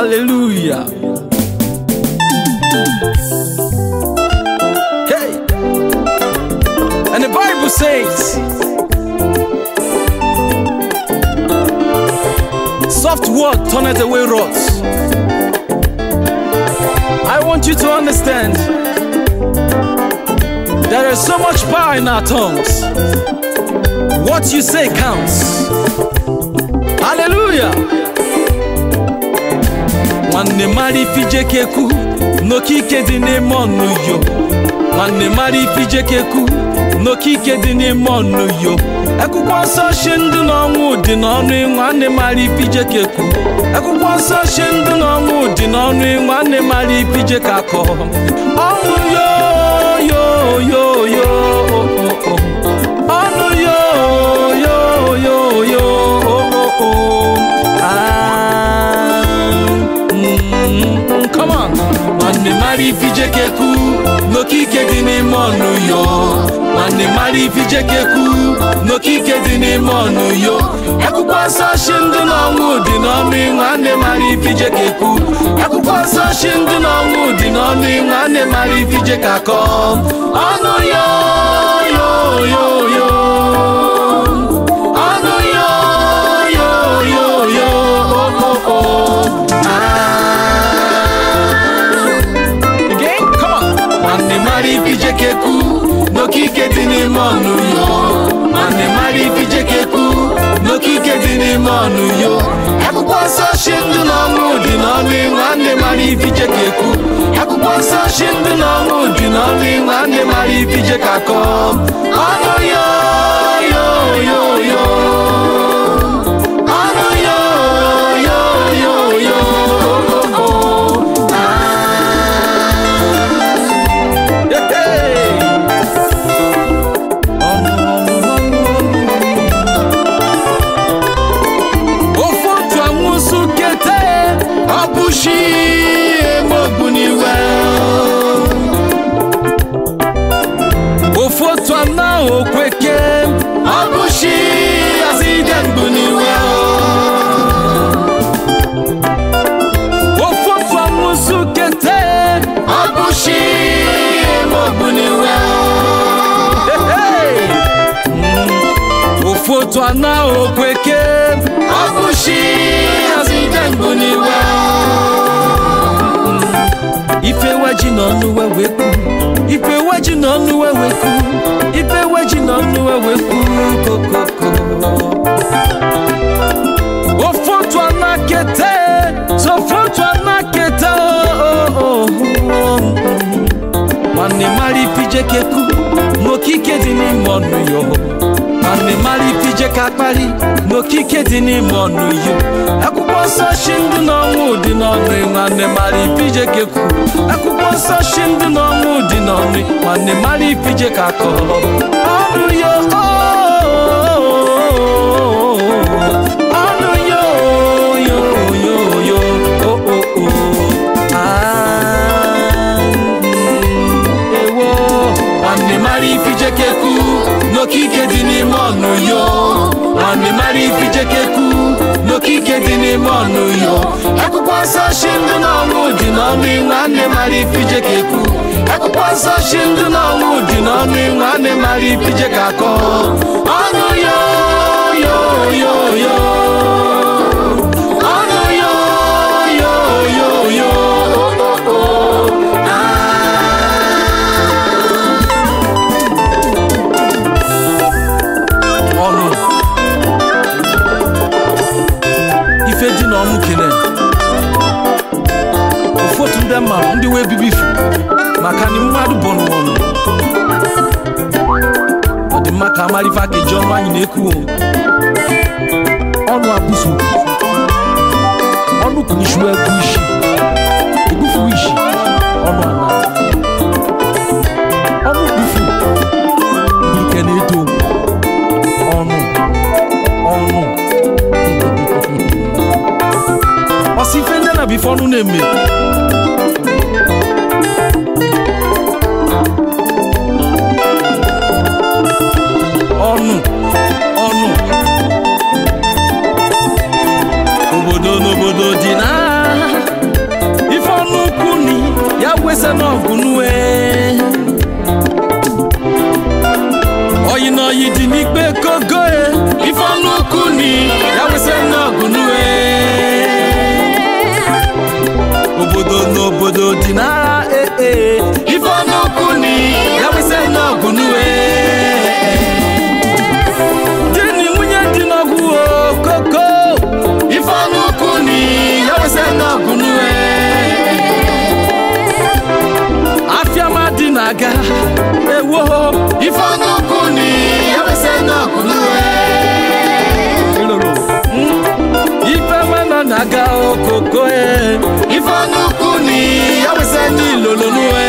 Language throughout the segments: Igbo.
Hallelujah. Hey. And the Bible says, soft word turneth away wrath. I want you to understand there is so much power in our tongues. What you say counts. Hallelujah. nwanne mara ifijekeku n'okike dị n'ime ọnụ yo nwanne mara ifijekeku n'okike dị n'ime ọnụ yo akwụkwọ nsọ shi ndụ n'ọnwụ dị n'ọnụ nwanne mara ifijekeku akwụkwọ nsọ shi ndụ n'ọnwụ dị n'ọnụ nwanne mara ifije ka akọ ọnụ yo yo yo yo ọnụ yo yo yo yo ah Mm, come on nwanne mara ifijekeku n'okike dị n'ime ọnụ yo nwanne mara ifijekeku n'okike dị n'ime ọnụ yo akwụkwọ nsọ shi ndụ n'ọnwụ dị n'ọnụ nwanne mara ifijekeku akwụkwọ nsọ shi ndụ n'ọnwụ dị n'ọnụ nwanne mara ifije ka kọ ọnụ yo yo yo yo ọnụ yo yo yo yo oh, oh, oh. Again, come on. nwanne mara ifijekeku n'okike dị n'ime ọnụ yo nwanne mara ifijekeku n'okike dị n'ime ọnụ yo akwụkwọ nsọ shi ndụ na ọnwụ dị n'ọnụ nwanne mara ifijekeku akwụkwọ nsọ shi ndụ na ọnwụ dị n'ọnụ nwanne mara ifije ka kọ ọnụ yo yo yo yo ọnụ yo yo yo yo oh, oh, oh. ofu otu anwụsụ kete ọbụshi emogbuniwe ofu otu ana okweke ọbụshi azide mgbuniwe ofu otu anwụsụ kete ọbụshi emogbuniwe ofu otu ana okweke ọbụshi azide mgbuniwe ife weji n'ọnụ wewekwu ife weji n'ọnụ wewekwu ife weji n'ọnụ wewekwu kokoko ofu otu ana kete sofu otu ana kete oh, oh, oh. nwanne mara ifijekeku n'okike dị n'ime ọnụ yo nwanne mara ifije ka akpali n'okike dị n'ime ọnụ yo akwụkwọ nsọ shi ndụ n'ọnwụ dị n'ọnụ nwanne mara ifije keku akwụkwọ nsọ shi ndụ n'ọnwụ dị n'ọnụ nwanne mara ifije ka akọrọ ọnụ yo ọnụ yo yo yo yo oh, oh, oh. Ah, ewo nwanne mara ifijekeku n'okike dị n'ime ọnụ yo nwanne mara ifijekeku n'okike dị n'ime ọnụ yo akwụkwọ nsọ shi ndụ n'ọnwụ dị n'ọnụ nwanne mara ifijekeku akwụkwọ nsọ shi ndụ n'ọnwụ dị n'ọnụ nwanne mara ifije ka akọ ọnụ yo yo yo yo ọnụ yo yo yo yo oh, oh, oh. Ah. ọnụ ife dị n'ọnụ kene ụfọdụ ndị mmadụ ndị wee bibi ifu maka na mmadụ bụ n'ọnụ ọ dị mma ka amarifa ka eji ọnụ anyị na-eku ọnụ abụso ọnụ kunishuo egwu isi ebufu isi ọnụ ana ọnụ kpufu ike na-eto ọnụ ọnụ ọsị ife ndị na bife ọnụ na-eme ọnụ ọnụ obodo n'obodo dị na n'ọgụ nue oyi na oyi dị n'ikpe kogo e ife ọnụ ukwu ni ya wese n'ọgụ nue obodo n'obodo dị n'agha ee ife ọnụ ukwu ni ya wese n'ọgụ nue di na nwunye dị n'ọgụ o koko ife ọnụ ukwu ni ya wese n'ọgụ nue afiama dị na-aga ewo ife ọnụ ukwu ni ya wese n'ọgụ nue ife mana na-aga okoko e ife ọnụ ukwu ni ya wese n'ilolo nue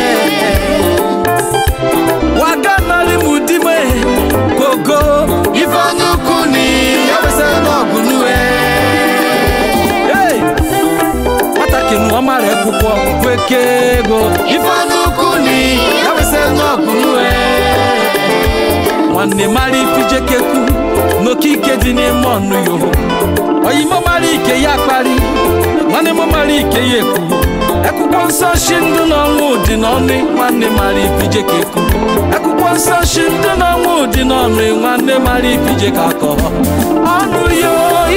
waga nari mu dime kogo ife ọnụ ukwu ni ya wese n'ọgụ nue Hey! nwatakịrị nwa mara akwụkwọ kweke ego ife ọnụ ukwu ni ya wese n'ọgụ nue nwanne mara ifijekeku n'okike dị n'ime ọnụ yo oyimo mara ike ya kpari nwanne m mara ike ya ekwu akwụkwọ nsọ shi ndụ n'ọnwụ dị n'ọnụ nwanne mara ifijekeku akwụkwọ nsọ shi ndụ n'ọnwụ dị n'ọnụ nwanne mara ifijeka kọ ọnụ yo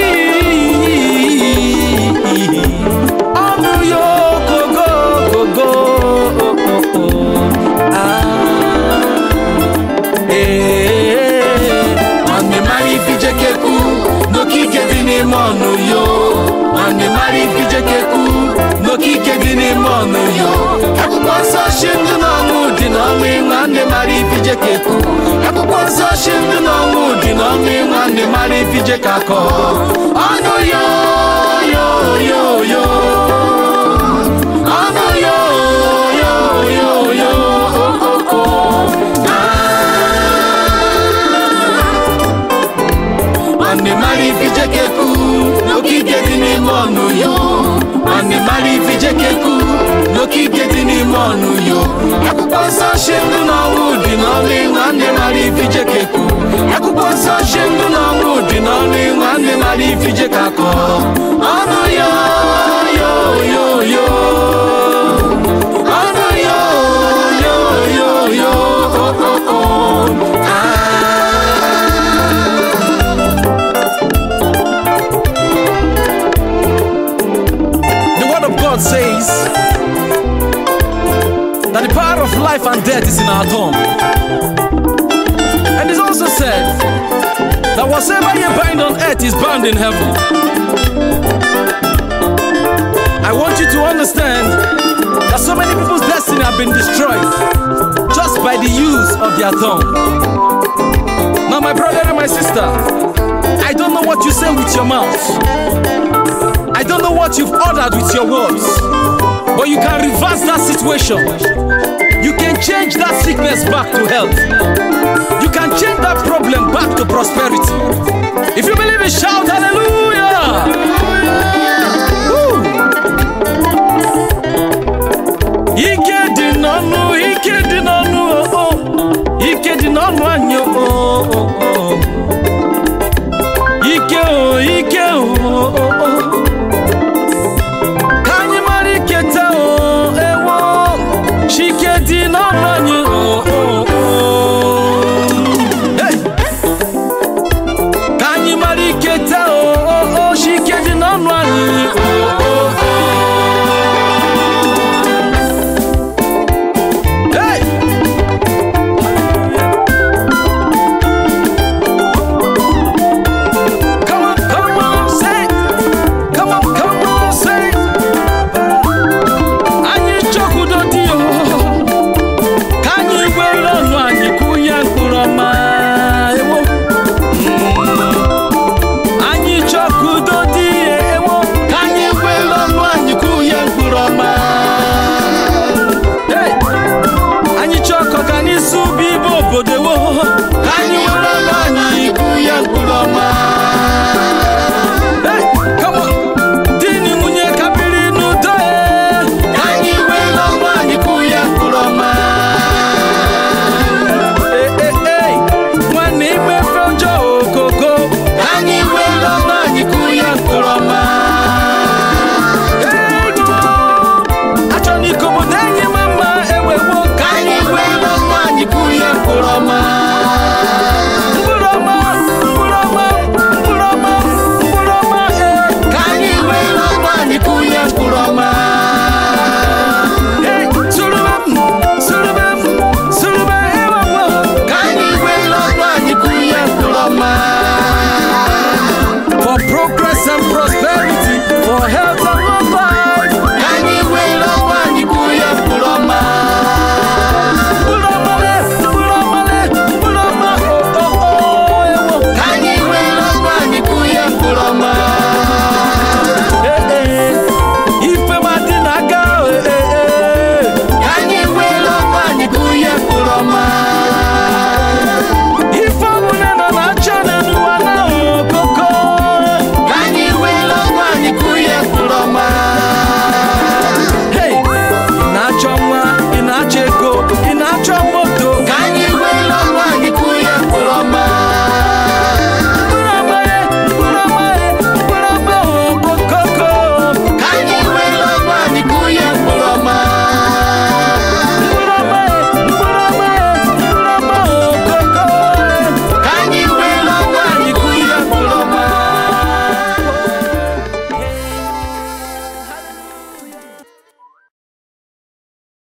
ọnụ yo kogo kogo ah. Ee, nwanne mara ifijekeku n'okike dị n'ime ọnụ yo nwanne mara ifijekeku n'okike dị n'ime ọnụ yo akwụkwọ nsọ shi ndụ n'ọnwụ dị n'ọnwụ nwanne mara ifijekeku akwụkwọ nsọ shi ndụ n'ọnwụ dị n'ọnwụ nwanne mara ifijekakọ ọnụ yo yo yo yo ọnụ yo yo yo yo oh, oh, oh. nwanne mara ifijekeku n'okike dị n'ime ọnụ yo nwanne mara ifijekeku n'okike dị n'ime ọnụ yo akwụkwọ nsọ shi ndụ n'ọnwụ dị n'ọnụ nwanne mara ifijekeku akwụkwọ nsọ shi ndụ n'ọnwụ dị n'ọnụ nwanne mara ifijekakọ ọnụ yo yo yo yo ọnụ yo yo yo yo oh, oh, oh. Ah. The word of God says that the power of life and death is in our tongue. And it's also said that whatsoever you bind on earth is bound in heaven. I want you to understand that so many people's destiny have been destroyed just by the use of their tongue. Now, my brother and my sister, I don't know what you say with your mouth. I don't know what you've ordered with your words, but you can reverse that situation. You can change that sickness back to health. You can change that problem back to prosperity. If you believe it, shout hallelujah! Woo! Ike dị n'ọnụ, ike dị n'ọnụ, oh, oh. ike dị n'ọnụ anyị, oh.